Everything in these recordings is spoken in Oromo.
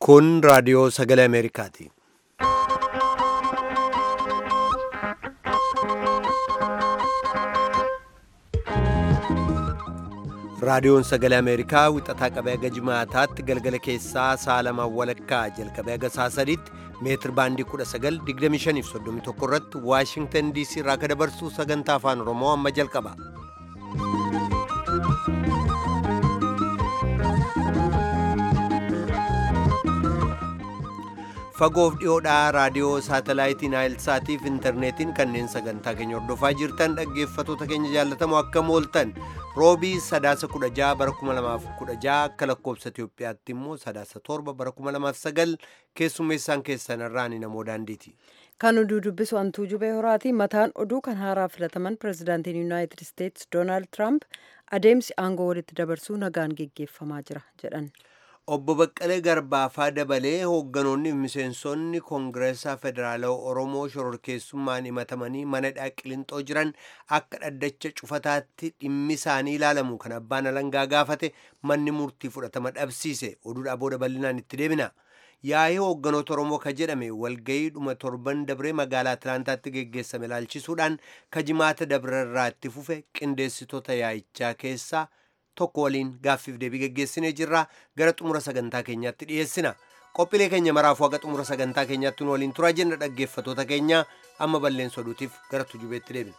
Kun raadiyoo sagalee Ameerikaati. Raadiyoon sagalee Ameerikaa wixataa qabee haga jimaataatti galgala keessaa sa'a lamaan walakkaa jalqabee haga sa'a sadiitti meetir baandii 1925 irratti Waashingtan DC irraa akka dabarsu sagantaa afaan Oromoo amma jalqaba. Fagoof dhiyoodhaa raadiyoo saatalaayitiin Naayilsaatiif intarneetiin kanneen sagantaa keenya hordofaa jirtan dhaggeeffatoota keenya jaallatamoo akkam ooltan roobii sadaasa 16 bara 2016 akka lakkoobsa Itoophiyaatti immoo sadaasa 7 bara 2009 keessummeessaan keessan irraan namoo daandiiti. Kan oduu dubbisu antuu jubee horaati. Mataan oduu kan haaraa filataman pirezidaantiin Yuunaayitid Isteetsi Doonaald Tiraamp adeemsi aangoo walitti dabarsuu nagaan geggeeffamaa jira jedhan. Obbo Baqqalee Garbaafaa dabalee hoogganoonni miseensonni Koongireesaa Federaalawaa Oromoo shororkeessummaan himatamanii mana Qiliinxoo jiran akka dhaddacha cufataatti dhimmi isaanii ilaalamu kan abbaan alangaa gaafate manni murtii fudhatama dhabsiise oduudhaa booda bal'inaan itti deebina. Yaa'ii hoogganoota Oromoo ka jedhame walgayiidhuma torban dabree magaalaa Atilaantaatti geggeessame ilaalchisuudhaan kajimaata dabrerraa itti fufe qindeessitoota yaa'ichaa keessaa tokko waliin gaaffiif deebii geggeessinee jirra gara xumura sagantaa keenyaatti dhiyeessina qophiilee keenya maraafuu haga xumura sagantaa keenyaatti nu waliin turaa jenna dhaggeeffatoota keenya amma balleessa oduutiif gara tujubeetti deebina.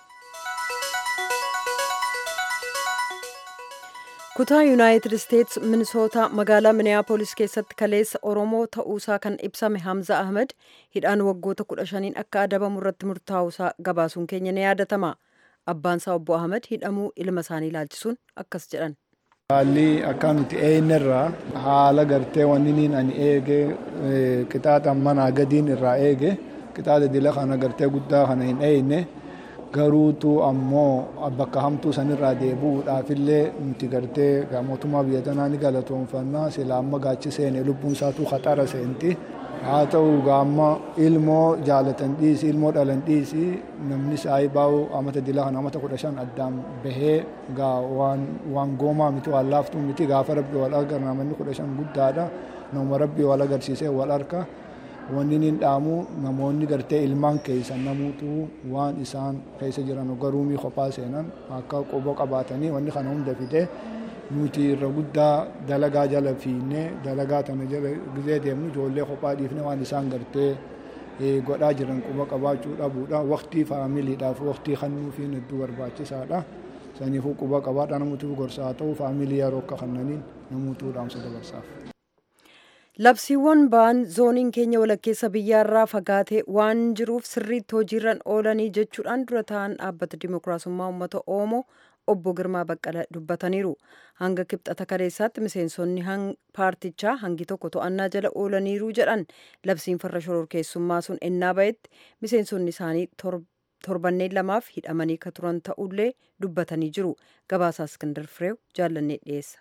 kutaa yuunaayitid isteetsi minisootaa magaalaa miniyaapolis keessatti kaleessa oromoo ta'uusaa kan ibsame hamza ahmed hidhaan waggoota kudha shaniin akka adabamu irratti murtaa'uusaa gabaasuun keenya ni yaadatama. abbaan isaa obbo Ahmed hidhamuu ilma isaanii ilaalchisuun akkas jedhan. Haalli akka nuti eenyirraa haala gartee wanni ani eege qixaaxa manaa gadiin irraa eege qixaaxa dila kana gartee guddaa kana hin eeyne garuutu ammoo bakka hamtuu sanirraa deebi'uudhaafillee nuti gartee mootummaa biyya tanaa ni galatoonfannaa sila amma gaachi seene lubbuun isaatu khaxara seenti. haa ta'u gaamma ilmoo jaalatan dhiisi ilmoo dhalan dhiisi namni saayii baa'u amata dila kana amata kudha shan addaan bahee gaa waan goomaa miti waan laaftuu miti gaafa rabbi wal agarra namanni kudha shan guddaadha nama rabbi wal agarsiisee wal harka wanni nin dhaamu namoonni gartee ilmaan keessan namuutu waan isaan keessa jiran garuumii kophaa seenan akka quba qabaatanii wanni kana hunda fidee nuti irra guddaa dalagaa jala fiinnee dalagaa tana jala gizee deemnu ijoollee kophaa dhiifne waan isaan gartee godhaa jiran quba qabaachuu dhabuudha waqtii faamiliidhaaf waqtii kennuufiin hedduu barbaachisaadha saniifuu quba qabaadha namuutu gorsaa ta'u faamilii yeroo akka kannaniin namuutu dhaamsa dabarsaaf. Labsiiwwan ba'an zooniin keenya walakkeessa biyyaarraa fagaatee waan jiruuf sirriitti hojiirra oolanii jechuudhaan dura ta'an dhaabbata dimokiraasummaa uummata Oromoo obbo Girmaa Baqqala dubbataniiru. Hanga kibxata kaleessaatti miseensonni paartichaa hangi tokko to'annaa jala oolaniiru jedhan labsiin farra shororkeessummaa sun ennaa ba'etti miseensonni isaanii torbanneen lamaaf hidhamanii ka turan ta'ullee dubbatanii jiru. Gabaasaa Iskindar Fireew jaallannee dhiyeessa.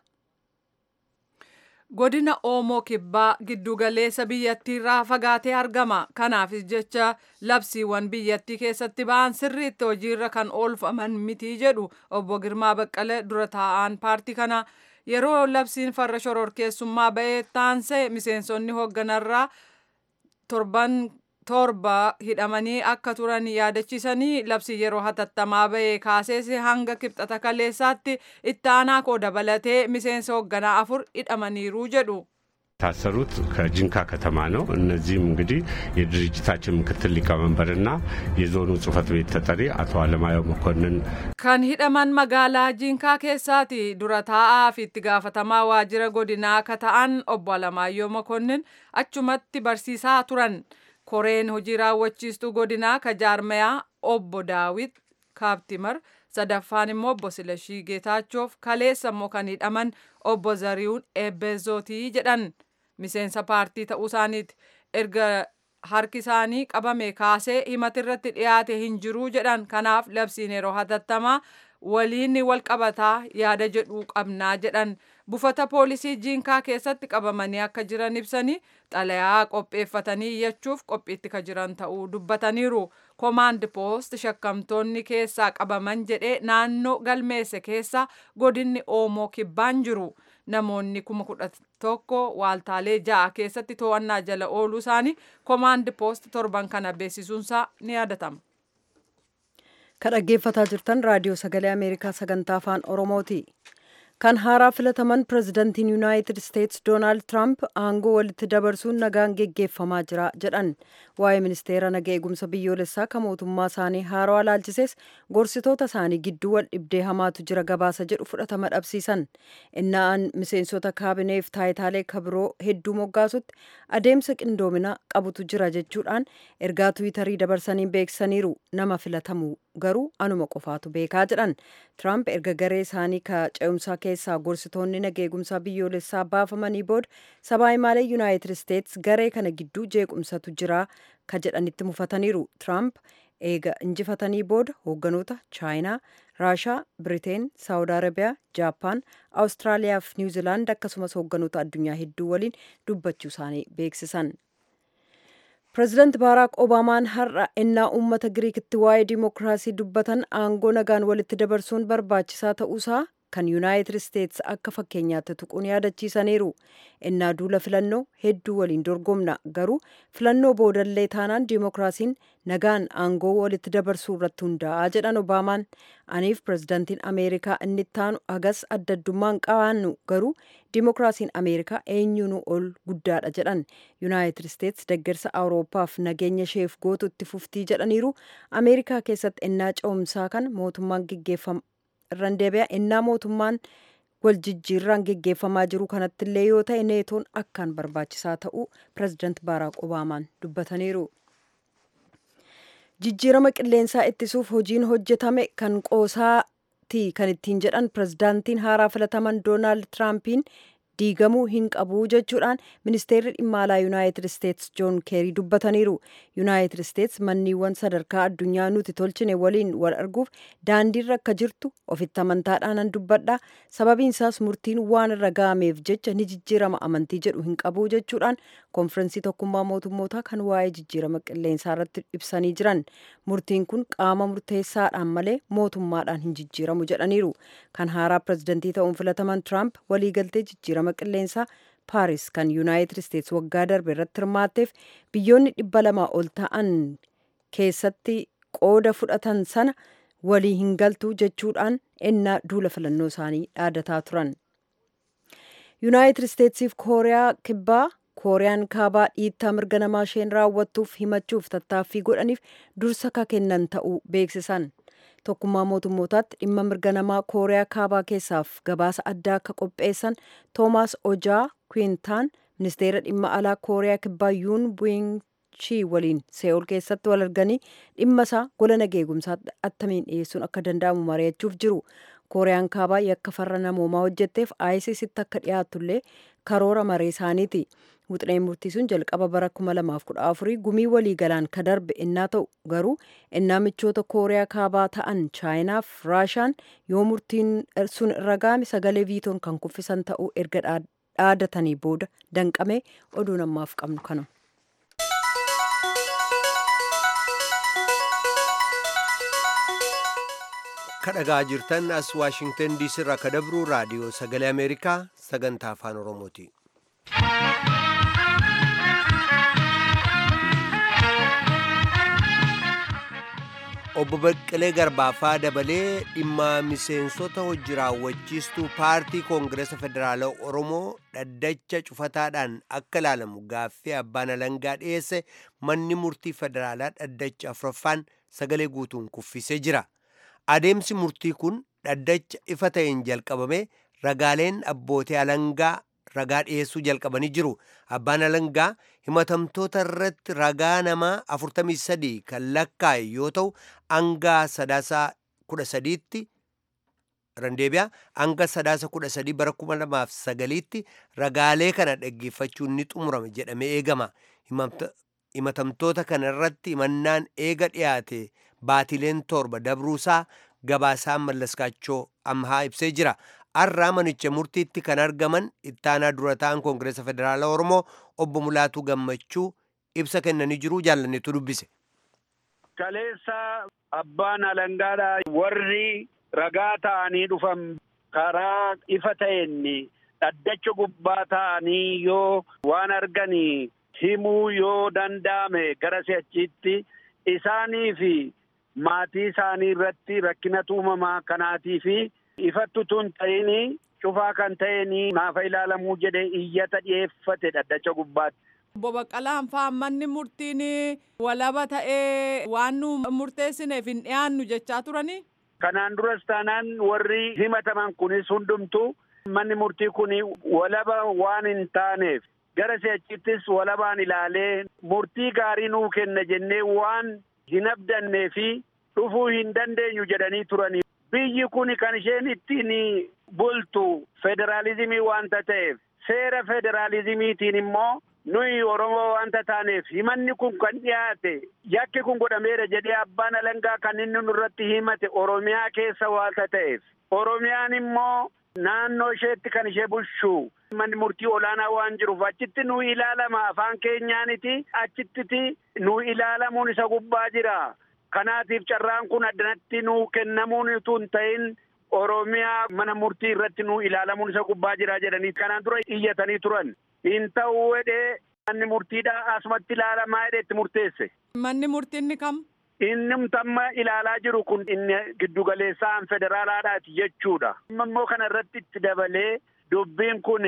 godina oomoo kibbaa giddugaleessa biyyattiirraa fagaatee argama kanaaf jecha labsiiwwan biyyattii keessatti ba'an sirriitti hojiirra kan oolfaman miti jedhu obbo Girmaa Baqqalee dura taa'an paartii kana yeroo labsiin farra shororkeessummaa ba'ee taansee miseensonni hoogganarraa torban torba hidhamanii akka turan yaadachiisanii labsii yeroo hatattamaa ba'ee kaasees hanga kibxata kaleessaatti itti aanaa koo dabalatee miseensa hoogganaa afur hidhamaniiru jedhu. የታሰሩት ከጅንካ ከተማ ነው። እነዚህም እንግዲህ የድርጅታችን ምክትል ሊቀመንበርና የዞኑ ጽህፈት ቤት ተጠሪ አቶ አለማየሁ መኮንን kan hidhaman magaalaa jiinkaa keessaati dura taa'aa fi itti gaafatamaa waajjira godinaa akka ta'an obbo Alamaayyoo Mokonnin achumatti barsiisaa turan. koreen hojii raawwachiistuu godinaa ka jaarmayaa obbo daawit kaaptimar sadaffaan immoo obbo silashii geetaachoof kaleessa immoo kan hidhaman obbo zarihuun eebbeezootii jedhan miseensa paartii ta'uu isaaniiti erga harki isaanii qabame kaasee himatirratti dhiyaate hin jiruu jedhan kanaaf labsiin yeroo hatattamaa waliin wal qabataa yaada jedhuu qabnaa jedhan buufata poolisii jiinkaa keessatti qabamanii akka jiran ibsanii xalayaa qopheeffatanii iyyachuuf qophiitti ka jiran ta'uu dubbataniiru komaand poost shakkamtoonni keessaa qabaman jedhee naannoo galmeesse keessa godinni oomoo kibbaan jiru namoonni kuma kudha tokko waaltaalee ja'a keessatti to'annaa jala ooluu isaanii koomaand poost torban kana beeksisuunsaa ni yaadatama. kan dhaggeeffataa jirtan raadiyoo sagalee ameerikaa sagantaa afaan oromooti kan haaraa filataman pirezidantiin yuunaayitid isteetsi doonaald tiraamp aangoo walitti dabarsuun nagaan geggeeffamaa jira jedhan waa'ee ministeera naga eegumsa biyyoolessaa kan mootummaa isaanii haarawaa laalchisees gorsitoota isaanii gidduu wal dhibdee hamaatu jira gabaasa jedhu fudhatama dhabsiisan inna'an miseensota kaabineef taayitaalee kabiroo hedduu moggaasutti adeemsa qindoomina qabutu jira jechuudhaan ergaa tiwiitarii dabarsaniin beeksisaniiru nama filatamu garuu anuma qofaatu beekaa jedhan tiraamp erga garee isaanii ka ce'umsaa keessaa gorsitoonni naga eegumsaa biyyoolessaa baafamanii booda sabaa himaalee yuunaayitid isteetsi garee kana gidduu jeequmsatu jira ka jedhanitti mufataniiru tiraamp eega injifatanii booda hoogganoota chaayinaa raashaa biriteen saawud arabiyaa jaappaan awustiraaliyaa fi niwuziilaand akkasumas hoogganoota addunyaa hedduu waliin dubbachuu isaanii beeksisan pireezidaant baaraak obaamaan har'a ennaa uummata giriikitti waa'ee dimookiraasii dubbatan aangoo nagaan walitti dabarsuun barbaachisaa ta'uusaa kan yuunaayitid isteetsi akka fakkeenyaatti tuquun yaadachiisaniiru ennaa duula filannoo hedduu waliin dorgomna garuu filannoo boodallee taanaan dimookiraasiin nagaan aangoo walitti dabarsuu irratti hundaa'a jedhan obaamaan aniif pireezidaantiin ameerikaa inni ittaanu hagas adda addummaan qabaannu garuu dimookiraasiin ameerikaa eenyuunu ol guddaadha jedhan yuunaayitid isteetsi deggersa awuroopaaf nageenya isheef gootu itti fuftii jedhaniiru ameerikaa keessatti ennaa ce'umsaa kan mootummaan geggeeffama irraan deebi'a ennaa mootummaan wal jijjiirraan geggeeffamaa jiru kanatti illee yoo ta'e neetoon akkaan barbaachisaa ta'uu pireezidaant baaraak obaamaan dubbataniiru. jijjiirama qilleensaa ittisuuf hojiin hojjetame kan qoosaati kan ittiin jedhan pireezidaantiin haaraa filataman doonaald tiraampiin diigamuu hin qabu jechuudhaan ministeerri dhimma alaa yuunaayitid isteetsi joon keerii dubbataniiru yuunaayitid isteetsi manniiwwan sadarkaa addunyaa nuti tolchine waliin wal arguuf daandiirra akka jirtu ofitti amantaadhaanan dubbadha sababiin isaas murtiin waan irra ga'ameef jecha ni jijjiirama amantii jedhu hin qabu jechuudhaan konfirensii tokkummaa mootummootaa kan waa'ee jijjiirama qilleensaa irratti ibsanii jiran murtiin kun qaama murteessaadhaan malee mootummaadhaan hin jijjiiramu jedhaniiru kan haaraa pireezidantii ta'uun filataman tiraamp waliigaltee jijjiirama qilleensaa paaris kan yuunaayitid isteetsi waggaa darbe irratti hirmaatteef biyyoonni dhibba lamaa ol ta'an keessatti qooda fudhatan sana walii hin galtu jechuudhaan ennaa duula filannoo isaanii dhaadataa turan. yuunaayitid isteetsiif kooriyaa kibbaa kooriyaan kaabaa dhiittaa mirga namaa isheen raawwattuuf himachuuf tattaaffii godhaniif dursa ka kennan ta'uu beeksisan. tokkummaa mootummootaatti dhimma mirga namaa kooriyaa kaabaa keessaaf gabaasa addaa akka qopheessan toomaas ojaa kwiintaan ministeera dhimma alaa kooriyaa kibbaa yuun bu'inchii waliin see'ool keessatti wal arganii dhimma isaa gola nageegumsaatti attamiin dhiyeessuun akka danda'amu mari'achuuf jiru kooriyaan kaabaa yakka farra namoomaa hojjetteef aayisiisitti akka dhiyaatullee karoora maree isaaniiti. Wuxineen murtii sun jalqaba bara 2014 gumii waliigalaan ka darbe innaa ta'u garuu innaa michoota kooriyaa kaabaa ta'an chaayinaaf raashaan yoo murtiin sun irra ga'ame sagalee viitoon kan kuffisan ta'uu erga dhaadatanii booda danqamee oduu namaaf qabnu kanuma. kadhagaa jirtan as waashingtan diisii irraa ka dabru raadiyoo sagalee ameerikaa sagantaa afaan oromooti. obbo Baqqalee Garbaafaa dabalee dhimma miseensota hojii raawwachiistuu paartii koongireesa federaalaa Oromoo dhaddacha cufataadhaan akka ilaalamu gaaffii abbaan alangaa dhiyeesse manni murtii federaalaa dhaddacha afuraffaan sagalee guutuun kuffisee jira. Adeemsi murtii kun dhaddacha ifa ta'een jalqabame ragaaleen abbootii alangaa ragaa dhiyeessuu jalqabanii jiru. Abbaan alangaa himatamtoota irratti ragaa namaa 43 kan lakkaa'e yoo ta'u hanga sadaasa 13tti randeebiyaa hanga sadaasa 13 bara 2009tti ragaalee kana dhaggeeffachuun ni xumurame jedhamee eegama. Himatamtoota kana irratti himannaan eega dhiyaate baatileen torba dabruusaa gabaasaan mallaskaachoo amhaa ibsee jira. har'aa manicha murtiitti kan argaman ittaanaa dura ta'an koongireesa federaalaa oromoo obbo Mulaatuu Gammachuu ibsa kennanii jiru jaallannetu dubbise. Kaleessa abbaan alangaadha warri ragaa ta'anii dhufan karaa ifa ta'een dhaddacha gubbaa ta'anii yoo waan arganii himuu yoo danda'ame gara si'achiitti isaanii fi maatii isaanii irratti rakkina uumamaa kanaatii fi ifattu tun ta'ini cufaa kan ta'eni naafa ilaalamuu jedhee iyyata dhiyeeffate dhaddacha gubbaatti. Obbo Baqqalaan fa'aa manni murtiin walaba ta'ee waan nu murteessineef hin dhiyaannu jechaa turanii. Kanaan duras taanaan warri himataman kunis hundumtu manni murtii kun walaba waan hin taaneef gara si'achittis walabaan ilaalee murtii gaarii nuu kenna jennee waan hin abdannee fi dhufuu hin dandeenyu jedhanii turanii. Biyyi kun kan isheen ittiin bultu federaalizimii waanta ta'eef seera federaalizimiitiin immoo nuyi Oromoo waanta taaneef himanni kun kan dhiyaate yakki kun godhameera jedhee abbaan alangaa kan inni nurratti himate Oromiyaa keessa waanta ta'eef Oromiyaan immoo naannoo isheetti kan ishee bulchu manni murtii olaanaa waan jiruuf achitti nu ilaalama afaan keenyaaniti achittiti nu ilaalamuun isa gubbaa jira. Kanaatiif carraan kun addanatti nu kennamuun utuu hin ta'in Oromiyaa mana murtii irratti nu ilaalamuun isa gubbaa jira jedhanii kanaan dura iyyatanii turan. Hin ta'uu jedhee manni murtiidha asumatti ilaalamaa jedhee itti murteesse. Manni murtiin kam? Inni amma ilaalaa jiru kun inni giddugaleessaan federaalaadhaati jechuudha. Immoo kana irratti itti dabalee dubbiin kun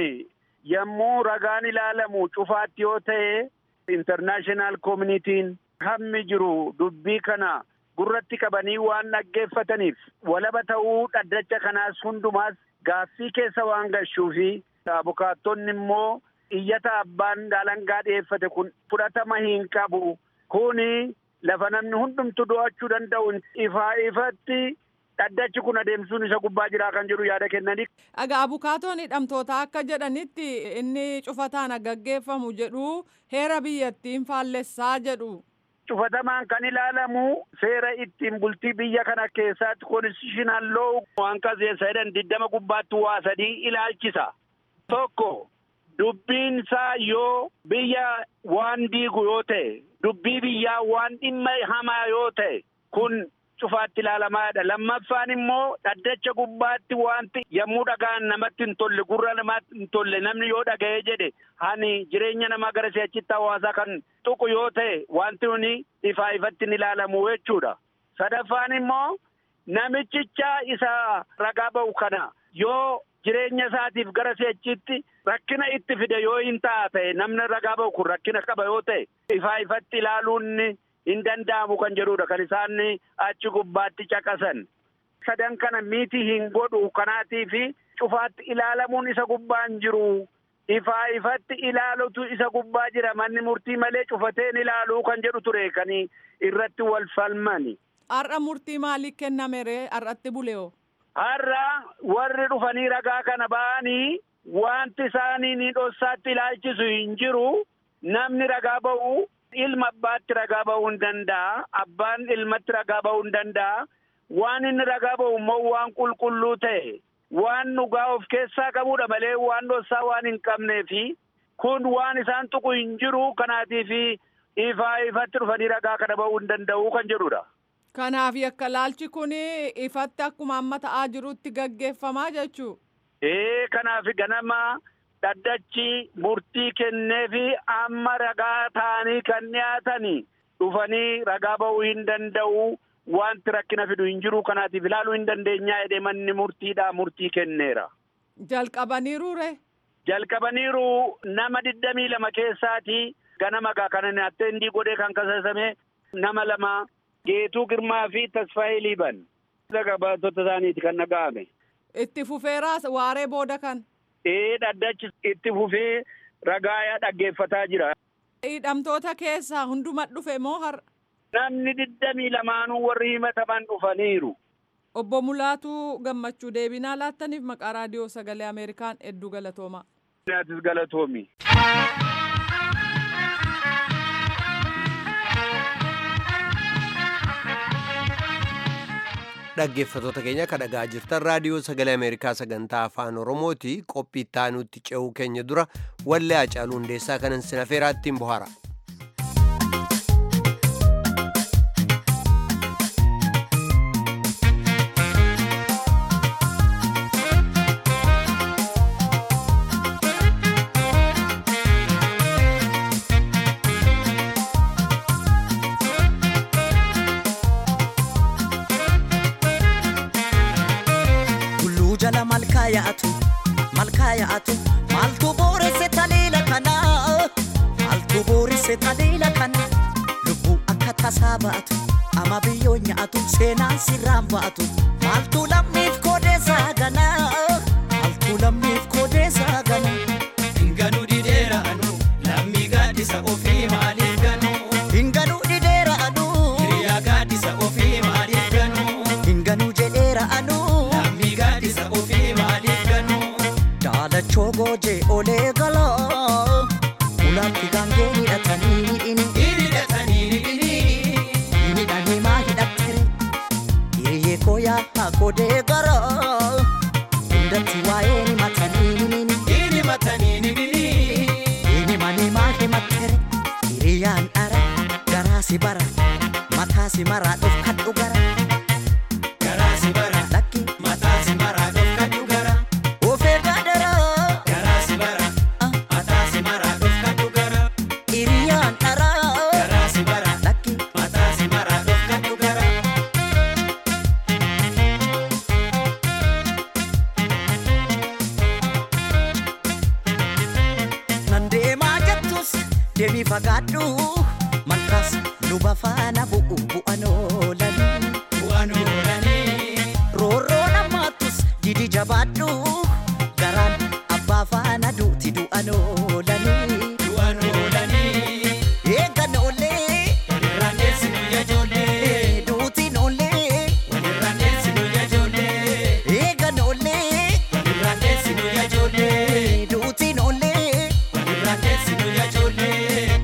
yommuu ragaan ilaalamu cufaatti yoo ta'e intarnaashinaal koomunitiin hammi jiru dubbii kana gurratti qabanii waan dhaggeeffataniif walaba ta'uu dhaddacha kanaas hundumaas gaaffii keessa waan gashuufi abukaattonni immoo iyyata abbaan alangaa dhiyeeffate kun fudhatama hin qabu kuni lafa namni hundumtu do'achuu danda'u ifaa ifatti dhaddachi kun adeemsuun isa gubbaa jiraa kan jedhu yaada kennanii. Dhagaa abukaatoon hidhamtoota akka jedhanitti inni cufataan gaggeeffamu jedhu heera biyyattiin faallessaa jedhu. Cufatamaan kan ilaalamu seera ittiin bultii biyya kana keessatti konstitushinal loo waan qaseessa jedhan diddama gubbaatti waa sadii ilaalchisa. Tokko dubbiin isaa yoo biyya waan diigu yoo ta'e dubbii biyyaa waan dhimma hamaa yoo ta'e kun cufaatti ilaalamaadha. Lammaffaan immoo dhaddacha gubbaatti wanti yommuu dhagaan namatti hin tolle gurra namaatti hin tolle namni yoo dhaga'ee jedhe hani jireenya namaa gara si'achitti hawaasaa kan tuqu yoo ta'e wanti nuni ifaa ifatti hin ilaalamu jechuudha. Sadaffaan immoo namichicha isa ragaa ba'u kana yoo jireenya isaatiif gara si'achitti rakkina itti fide yoo hin ta'a ta'e namni ragaa ba'u kun rakkina qaba yoo ta'e ifaa ifatti ilaaluun hin danda'amu kan jedhudha kan isaan achi gubbaatti caqasan. Sadan kana miti hin godhu kanaatii fi cufaatti ilaalamuun isa gubbaan jiru. Ifaa ifatti ilaalutu isa gubbaa jira manni murtii malee cufateen ilaaluu kan jedhu ture kan irratti wal falmani. Har'a murtii maaliif kenname ree har'atti buleoo? Har'a warri dhufanii ragaa kana ba'anii wanti isaanii ni dhossaatti ilaalchisu hin jiru namni ragaa ba'u ilma abbaatti ragaa ba'uu hin danda'a abbaan ilmatti ragaa ba'uu hin danda'a waan inni ragaa ba'u immoo waan qulqulluu ta'e waan dhugaa of keessaa qabudha malee waan dhossaa waan hin qabneefi kun waan isaan tuqu hin jiru kanaatiif ifaa ifatti dhufanii ragaa kana ba'uu hin danda'u kan jedhudha. Kanaaf yakka laalchi kun ifatti akkuma amma ta'aa jirutti gaggeeffamaa jechuu. Ee kanaaf ganama dhaddachi murtii kennee fi amma ragaa ta'anii kan dhiyaatanii dhufanii ragaa ba'uu hin danda'u wanti rakkina fidu hin jiru kanaatiif ilaaluu hin dandeenyaa jedhee manni murtiidhaa murtii kenneera. Jalqabaniiru re? Jalqabaniiru nama digdamii lama keessaati ganama gaa kana atteentii godhee kan kasaasame nama lama Geetuu Girmaa fi Tasfaayee Liiban. Baatota isaaniiti kan dhaga'ame. Itti fufeeraas waaree booda kan. Ee dhaddachi itti fufee ragaa dhaggeeffataa jira. Hidhamtoota keessaa hunduma dhufe moo har'a? Namni digdamii lamaanuu warri himataman dhufaniiru. Obbo Mulaatuu gammachuu deebinaa laattaniif maqaa raadiyoo sagalee Ameerikaan hedduu galatoomaa. Naatis galatoomi. dhaggeeffatoota keenya kan dhagaa jirtan raadiyoo sagalee ameerikaa sagantaa afaan oromooti qophii itti aanutti ce'uu keenya dura wallee hacaaluu hundeessaa kanan sinafeeraa ittiin bohaara. jala malkaa yaa'atu malkaa yaa'atu maaltu booresse taliila kana maaltu booresse taliila kana lubbuu akka tasaa ba'atu ama biyyoo nyaatu seenaan sirraan ba'atu maaltu lammiif koodeessaa gana maaltu lammiif koodeessaa gana Hinganuu dideera anu lammii gaaddisa ofii maaliif ganuu hinganuu dhideera anuu hiriyaa gaaddisa ofii maaliif ganuu hinganuu jedheera anuu lammii gaaddisa ofii maaliif ganuu daalachoo goojee olee galaa ulaatti gaangee hidhatanii hidhini hidhatanii hidhini hidhanii maa hidhattere hiriyyee koo yaa godee gara hundatti waa'ee ni matanii himini hini matanii hidhini hini manii maa himattere hiriyyaan dhara garaa si bara mataa si maraa dhufkadhu gara garaa si bara lakki mataa si maraa dhofkadhu gara ofee gaadara garaa si bara mataa si maraa dhofkadhu gara hiriyyaan dhara garaa si bara lakki mataa si maraa dhofkadhu gara nan deemaa jettus deemii fagaadhu malkaas luba faana bu'u bu'an oolanii bu'aan oolanii roorroo namaattus didi jabaadhu garaan abbaa faana duuti du'an oolanii bu'aan oolanii eegan oollee walirraan deessinu yaa ijoollee duutiin oollee walirraan deessinu yaa ijoollee eegan oollee walirraan deessinu yaa ijoollee duutiin oollee walirraan deessinu yaa ijoollee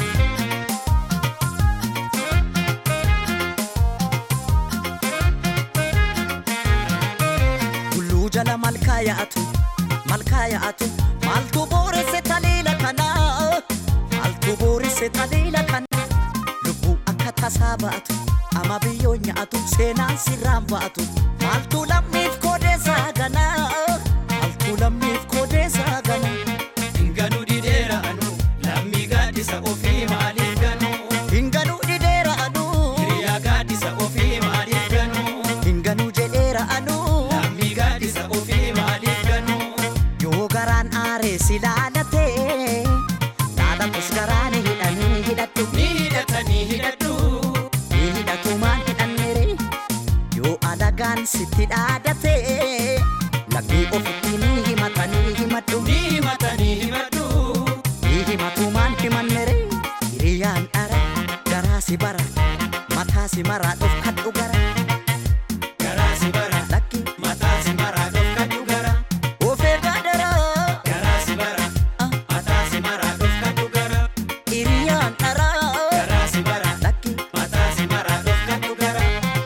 tulluu jala malkaa yaa'atu malkaa yaa'atu maaltu booresse taliila kana maaltu booresse taliila kana lubbuu akka tasaa ba'atu ama biyyoo nyaatu seenaan sirraan ba'atu maaltu lammiif koodeessaa gana maaltu lammiif koodeessaa gana Hinganuu dideera anu lammii gaaddisa ofii maaliif ganuu hinganuu dhideera anuu hiriyaa gaaddisa ofii maaliif ganuu hinganuu jedheera anuu lammii gaaddisa ofii maaliif ganuu yoo garaan aaree si laalatee laalatus garaan hidhanii hidhadhu ni hidhatanii hidhadhu ni hidhatumaan hidhannere yoo alagaan sitti dhaadate laggii ofitti ni himatanii himadhu ni himatanii himadhu ni himatumaan himannere hiriyyaan dhara garaa si bara mataa si maraa dhufkadhu gara garaa si bara lakki mataa si maraa dhofkadhu gara ofee gaadara garaa si bara mataa si maraa dhofkadhu gara hiriyyaan dhara garaa si bara lakki mataa si maraa dhofkadhu gara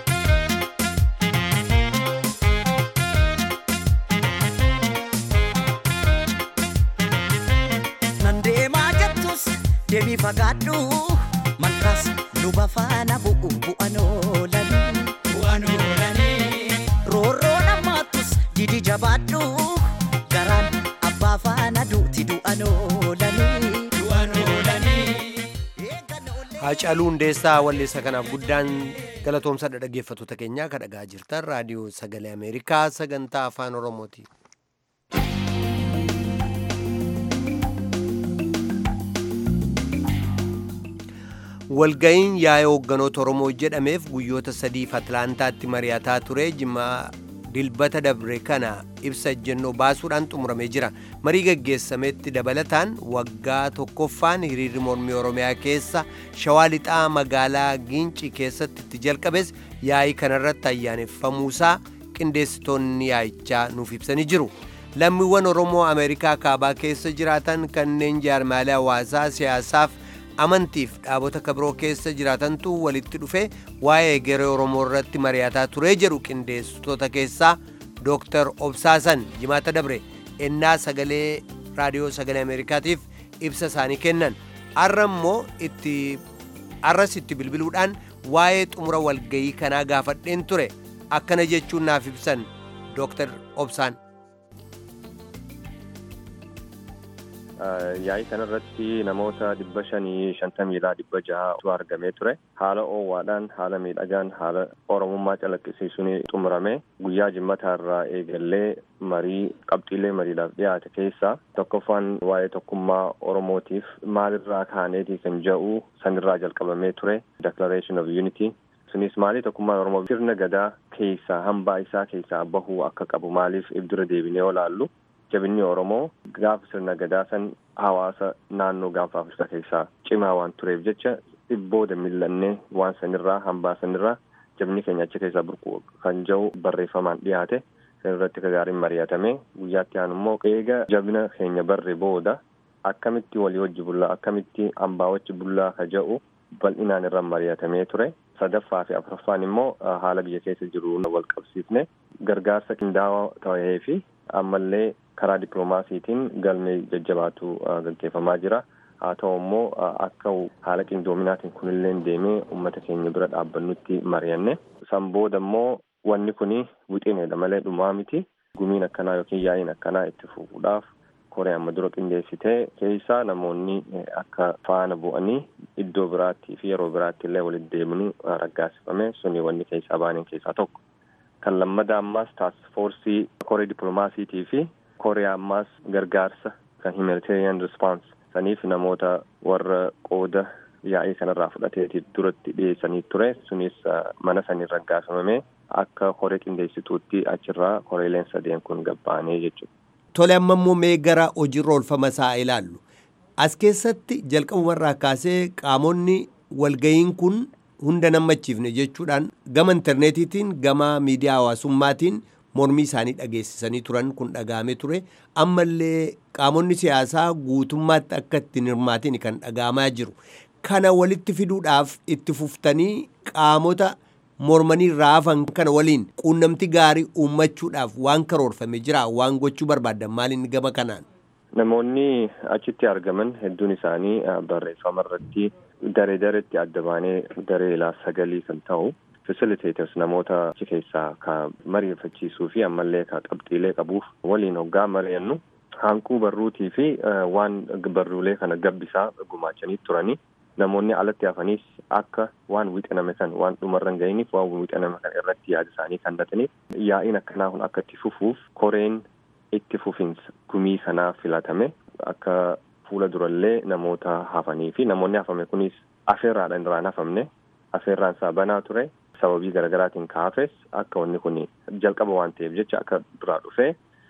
nan deemaa jettus deemii fagaadhu malkaas luba faana bu'u bu'an oolanii bu'aan oolanii roorroo namaattus didi jabaadhu garaan abbaa faana duuti du'an oolanii bu'aan oolanii eegan oollee Haacaaluu Hundeessaa walleessa kanaaf guddaan galatoomsa dhaggeeffattoota keenyaa kan dhagaa jirtan raadiyoo sagalee Ameerikaa sagantaa afaan Oromooti. Walga'iin yaa'ee hoogganoota Oromoo jedhameef guyyoota sadiif Atlaantaatti mari'ataa ture jimaa dilbata dabre kana ibsa ejjennoo baasuudhaan xumuramee jira. Marii gaggeessametti dabalataan waggaa tokkoffaan hiriirri mormii Oromiyaa keessa shawaa lixaa magaalaa Gincii keessatti itti jalqabes yaa'ii kanarratti ayyaaneffamuusaa qindeessitoonni yaa'ichaa nuuf ibsanii jiru. Lammiiwwan Oromoo Ameerikaa kaabaa keessa jiraatan kanneen jaarmaalee hawaasaa siyaasaaf amantiif dhaabota kabiroo keessa jiraatantu walitti dhufe waa'ee egeree Oromoo irratti mari'ataa ture jedhu qindeessitoota keessaa Dooktar Obsaasan jimaata dabre ennaa sagalee raadiyoo sagalee Ameerikaatiif ibsa isaanii kennan arra immoo itti arras itti bilbiluudhaan waa'ee xumura walgayii kanaa gaafadheen ture akkana jechuun naaf ibsan Dooktar Obsaan. Yaa'ii kanarratti namoota dhibba shanii shantamiidhaa dhibba ja'atu argamee ture. Haala oowwaadhaan, haala miidhagaan, haala oromummaa calaqqisiisuun xumurame. Guyyaa jimmataa irraa eegallee marii qabxiilee mariidhaaf dhiyaate keessaa tokkoffaan waa'ee tokkummaa Oromootiif maalirraa kaaneetii kan jedhu sanirraa jalqabamee ture. Declaration of Unity. Sunis maali tokkummaan Oromoo sirna gadaa keessaa hambaa isaa keessaa bahuu akka qabu maaliif ibdura deebinee olaallu. jabinni Oromoo gaafa sirna gadaa san hawaasa naannoo gaanfa Afrikaa keessaa cimaa waan tureef jecha dhibbooda millannee waan sanirraa hambaa sanirraa jabinni keenya achi keessaa burqu kan jedhu barreeffamaan dhiyaate sanirratti gaariin mari'atame guyyaatti aanu immoo eega jabina keenya barre booda akkamitti walii wajji bullaa akkamitti hambaa wajji bullaa ka jedhu bal'inaan irra mari'atamee ture. sadaffaa fi afuraffaan immoo haala biyya keessa jiru wal qabsiifne gargaarsa qindaa'aa ta'ee fi ammallee karaa dippiloomaasiitiin galmee jajjabaatu gaggeeffamaa jira. Haa ta'u immoo akka haala qindoominaatiin kunillee deemee uummata keenya bira dhaabbannutti mari'anne. San booda immoo wanni kuni wixineedha malee dhumaa miti. Gumiin akkanaa yookiin yaa'iin akkanaa itti fufuudhaaf koree amma dura qindeessitee keessaa namoonni akka faana bu'anii iddoo biraattii fi yeroo biraatti illee walitti deemnu raggaasifame suni wanni keessaa baaniin keessaa tokko. Kan lammadaa ammaas taaksifoorsii koree dippiloomaasiitii fi koree ammaas gargaarsa kan humanitarian response saniif namoota warra qooda yaa'ii kanarraa fudhateetiif duratti dhiyeessanii ture sunis mana sanii raggaasifame akka koree qindeessituutti achirraa koreeleen sadeen kun gabba'anii jechuudha. Tole amma immoo mee gara hojiirra oolfama isaa ilaallu. As keessatti jalqabumarraa kaasee qaamonni walga'iin kun hunda nammachiifne jechuudhaan gama intarneetiitiin gama miidiyaa hawaasummaatiin mormii isaanii dhageessisanii turan kun dhaga'amee ture. Ammallee qaamonni siyaasaa guutummaatti akka ittiin hirmaatiin kan dhaga'amaa jiru. Kana walitti fiduudhaaf itti fuftanii qaamota mormanii raafan kana waliin quunnamti gaarii uummachuudhaaf waan karoorfame jira waan gochuu barbaadan maaliin gama kanaan. Namoonni achitti argaman hedduun isaanii barreeffama irratti daree dareetti adda baanee daree ilaa sagalii kan ta'u facilitators namoota achi keessaa ka mariifachiisuu fi ammallee ka qabxiilee qabuuf waliin hoggaa mari'annu hanquu barruutii fi waan barruulee kana gabbisaa gumaachanii turanii namoonni alatti hafaniis akka waan wixaname kan waan dhumarra hin ga'iniif waan wixaname kan irratti yaada isaanii kennataniif yaa'iin akkanaa kun akka itti fufuuf koreen itti fufinsa gumii kanaa filatame akka fuula durallee namoota hafanii fi namoonni hafame kunis afeerraadhaan irraan hafamne afeerraan isaa banaa ture sababii garaagaraatiin kaafes akka wanni kun jalqaba waan ta'eef jecha akka duraa dhufee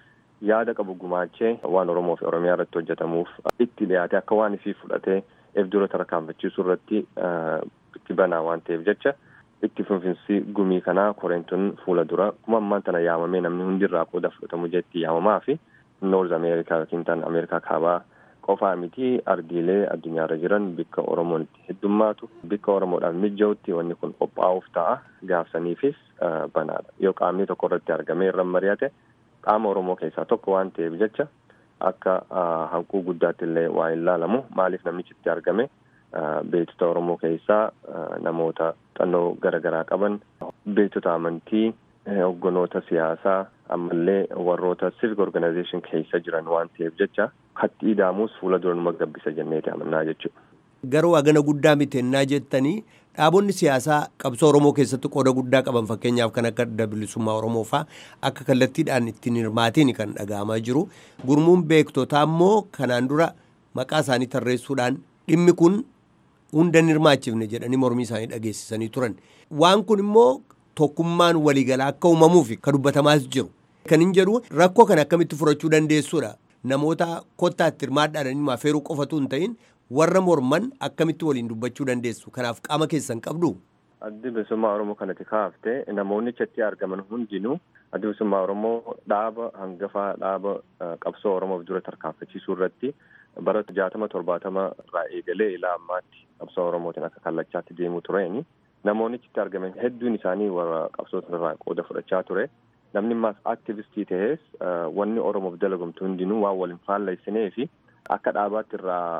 yaada qabu gumaachee waan Oromoo fi Oromiyaa irratti hojjetamuuf itti dhiyaate akka waan isii fudhatee eebdura tarkaanfachiisuu irratti itti banaa waan ta'eef jecha itti fufinsi gumii kanaa koreen tun fuula dura kuma ammaan tana yaamamee namni hundirraa qooda fudhatamu jetti yaamamaa fi noorz ameerikaa yookiin tan ameerikaa kaabaa qofaa miti ardiilee addunyaarra jiran bikka oromoon itti heddummaatu bikka oromoodhaaf mijja'utti wanni kun qophaa'uuf ta'a gaafsaniifis banaadha yoo qaamni tokko irratti argamee irra mari'ate qaama oromoo keessaa tokko waan ta'eef jecha akka hanquu guddaatti illee waa hin laalamu maaliif namichi itti argame beektota oromoo keessaa namoota xannoo garaagaraa qaban beektota amantii hogganoota siyaasaa ammallee warroota civic organization keessa jiran waan ta'eef jecha katti idaamus fuula dura numa gabbisa jenneeti amannaa jechuudha. Garuu hagana guddaa mitennaa jettanii dhaabonni siyaasaa qabsoo Oromoo keessatti qooda guddaa qaban fakkeenyaaf kan akka adda bilisummaa Oromoo fa'aa akka kallattiidhaan ittiin hirmaatiin kan dhaga'amaa jiru. Gurmuun beektotaa immoo kanaan dura maqaa isaanii tarreessuudhaan dhimmi kun hunda hin hirmaachifne jedhanii mormii isaanii dhageessisanii turan. Waan kun immoo tokkummaan waliigalaa akka uumamuuf kan dubbatamaas jiru. Kan hin jedhu rakkoo kana akkamitti furachuu dandeessuudha. Namoota kottaatti hirmaadhaan affeeruu qofatu hin ta'in warra morman akkamitti waliin dubbachuu dandeessu. Kanaaf qaama keessan qabdu. Addi bilisummaa Oromoo kanatti kaaftee namoonni achitti argaman hundinuu addi bilisummaa Oromoo dhaaba hangafaa dhaaba qabsoo Oromoof dura tarkaanfachiisuu irratti bara jaatama torbaatama irraa eegalee ilaa ammaatti qabsoo Oromootiin akka kallachaatti deemuu tureeni. Namoonni achitti argaman hedduun isaanii warra qabsoota irraa qooda fudhachaa ture. Namni ammaas aktivistii ta'es wanni Oromoof dalagamtu hundinuu waan waliin faalleessinee fi akka dhaabaatti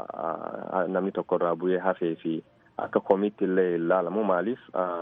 irraa namni tokko irraa bu'ee hafee fi akka komiitti illee ilaalamu maaliif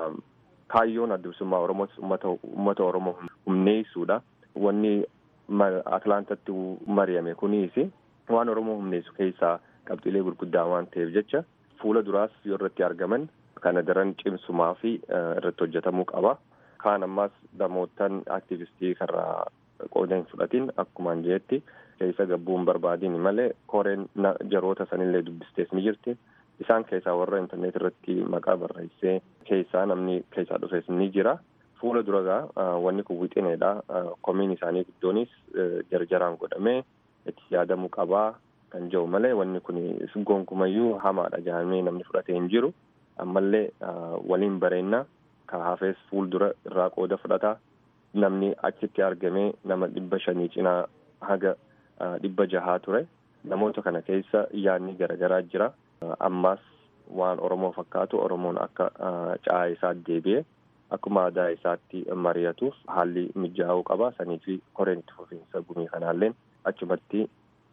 kaayyoon adda bilisummaa Oromoos uummata Oromoo humneessuudha. Wanni Atlaantatti mari'ame kunis waan oromoo humneessu keessaa qabxiilee gurguddaa waan ta'eef jecha fuula duraas yoo irratti argaman kana daran cimsumaa fi irratti hojjetamuu qaba. Kaan ammaas namootaan aktivistii karraa qooda hin fudhatin akkumaan jeetti keessa gabbuun barbaadin malee koreen jaroota sanillee dubbistees ni jirti. Isaan keessaa warra intarneet irratti maqaa barreessee keessaa namni keessaa dhufes ni jira. Fuula duragaa wanni kun wixineedha. Komiin isaanii guddoonis jarjaraan godhamee itti yaadamuu qabaa kan jiru malee wanni kun gonkumayyuu hamaadha jedhamee namni fudhatee hin jiru. Ammallee waliin bareennaa ka hafees fuuldura irraa qooda fudhata. Namni achitti argamee nama dhibba shanii cinaa haga dhibba jahaa ture. Namoota kana keessa yaadni garaagaraa jira. Ammaas waan Oromoo fakkaatu Oromoon akka caa isaa deebi'e akkuma aadaa isaatti mari'atuuf haalli mijaa'uu qaba. Sanii fi koreen itti fufiinsa gumii kanaalleen achumatti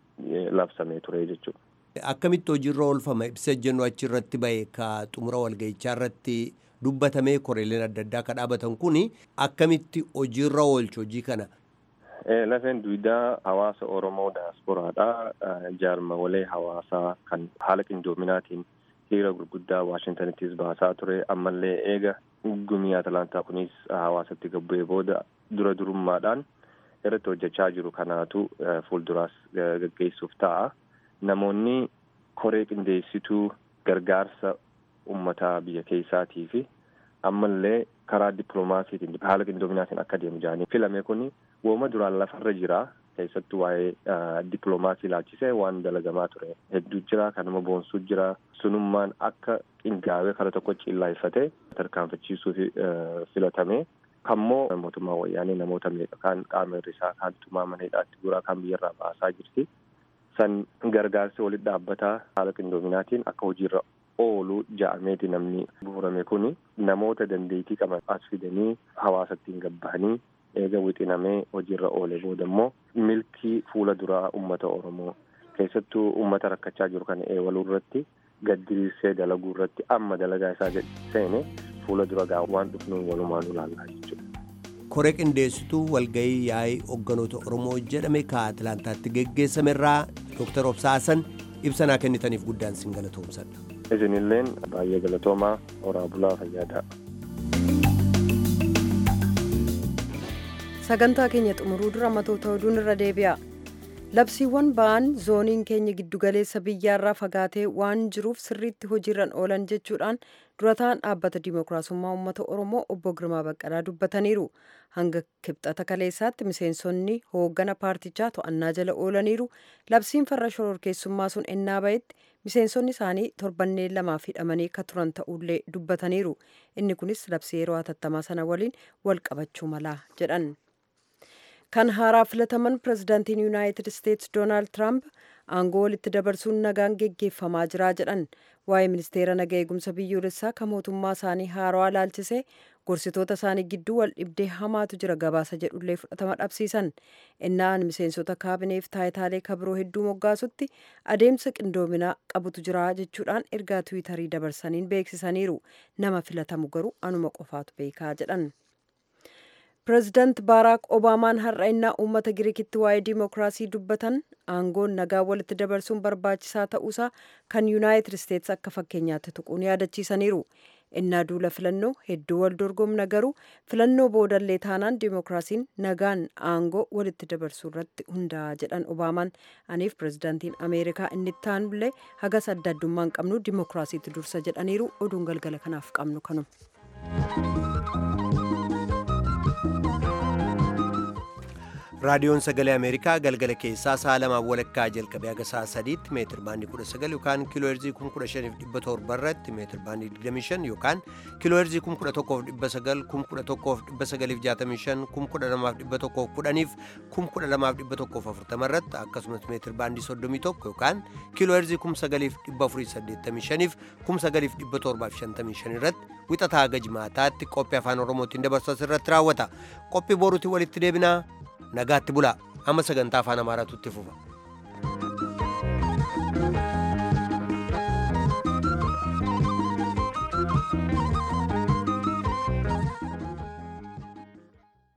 labsamee ture jechuudha. Akkamitti hojiirra oolfama ibsa jennu achirratti bahe ka xumura walgahichaa irratti dubbatamee koreeleen adda addaa ka dhaabatan kun akkamitti hojiirra oolchu hojii kana. Lafeen duwidaa hawaasa Oromoo daasporaadha. Jaarmawalee hawaasaa kan haala qindoominaatiin hiriira gurguddaa Waashintaniittis baasaa ture. Ammallee eega gumii Atalantaa kunis hawaasatti gabbu'ee booda dura durummaadhaan irratti hojjechaa jiru kanaatu fuulduraas gaggeessuuf ta'a. Namoonni koree qindeessituu gargaarsa uummataa biyya keessaatii fi ammallee karaa dippiloomaasiitiin haala qindoominaatiin akka deemu jedhanii filame kun wooma duraan lafarra jira keessattuu waa'ee dippiloomaasii ilaalchisee waan dalagamaa ture hedduu jira kanuma boonsuu jira sunummaan akka qindaa'ee kara tokko cillaayeffatee tarkaanfachiisuuf filatame kammoo mootummaa wayyaanee namoota meeqa kaan qaama hir'isaa kaan tumaa maneedhaatti guraa kaan biyyarraa baasaa jirti san gargaarsi walitti dhaabbataa haala qindoominaatiin akka hojiirra oolu ja'ameeti namni bu'urame kun namoota dandeettii qaban as fidanii hawaasattiin gabbahanii eega wixinamee hojiirra oole booda immoo milkii fuula duraa ummata oromoo keessattuu ummata rakkachaa jiru kana eewaluu irratti gaddiriirsee dalaguu irratti amma dalagaa isaa seene fuula dura gaa waan dhufnuun walumaan ilaallaa jechuudha. koree qindeessituu walgahii yaa'ii hogganoota oromoo jedhame ka atlaantaatti geggeessame irraa dooktar obsaasan ibsanaa kennitaniif guddaan sin galatoomsadha. isinilleen baay'ee galatoomaa horaa bulaa fayyaadaa. sagantaa keenya xumuruu dura matoota oduun irra deebi'a labsiiwwan ba'an zooniin keenya giddugaleessa biyyaarraa fagaatee waan jiruuf sirriitti hojiirran oolan jechuudhaan durataan dhaabbata dimookiraasummaa uummata oromoo obbo girmaa baqqalaa dubbataniiru hanga kibxata kaleessaatti miseensonni hooggana paartichaa to'annaa jala oolaniiru labsiin farra shororkeessummaa sun ennaa ba'etti miseensonni isaanii torbanneen lamaaf hidhamanii akka turan ta'ullee dubbataniiru inni kunis labsii yeroo hatattamaa sana waliin wal qabachuu malaa jedhan kan haaraa filataman pirezidaantiin yuunaayitid isteetsi doonaald tiraamp aangoo walitti dabarsuun nagaan geggeeffamaa jira jedhan waa'ee ministeera nagaa eegumsa biyyoolessaa kan mootummaa isaanii haarawaa laalchisee gorsitoota isaanii gidduu wal dhibdee hamaatu jira gabaasa jedhullee fudhatama dhabsiisan innaan miseensota kaabineef taayitaalee kabiroo hedduu moggaasutti adeemsa qindoominaa qabutu jira jechuudhaan ergaa tiwiitarii dabarsaniin beeksisaniiru nama filatamu garuu anuma qofaatu beekaa jedhan. pireezidaant baaraak obaamaan har'a innaa uummata giriikitti waa'ee diimokiraasii dubbatan aangoon nagaa walitti dabarsuun barbaachisaa ta'uusaa kan yuunaayitid isteetsi akka fakkeenyaatti tuquun yaadachiisaniiru innaa duula filannoo hedduu wal dorgomna garuu filannoo boodallee taanaan diimokiraasiin nagaan aangoo walitti dabarsuu irratti hundaa'a jedhan obaamaan aniif pireezidaantiin ameerikaa inni taanullee hagas adda addummaan qabnu diimokiraasiitti dursa jedhaniiru oduun galgala kanaaf qabnu kanuma. raadiyoon sagalee ameerikaa galgala keessaa sa'a lamaaf walakkaa jalqabee haga sa'a sadiitti meetir baandii kudha sagal yookaan kiiloo heerzii kun kudha shaniif dhibba torba irratti meetir baandii digdamii shan yookaan kiiloo heerzii kun kudha tokkoof dhibba sagal kun kudha tokkoof dhibba sagaliif jaatamii shan kun kudha lamaaf dhibba tokkoof kudhaniif kun kudha lamaaf dhibba tokkoof afurtama irratti akkasumas meetir baandii soddomii tokko yookaan kiiloo heerzii kun sagaliif dhibba afurii saddeettamii shaniif kun sagaliif dhibba torbaaf shantamii shan irratti wixataa haga jimaataatti qophii afaan oromootiin dabarsu irratti raawwata qophii boruutiin walitti deebinaa nagaatti bulaa amma sagantaa afaan amaaraatu itti fufa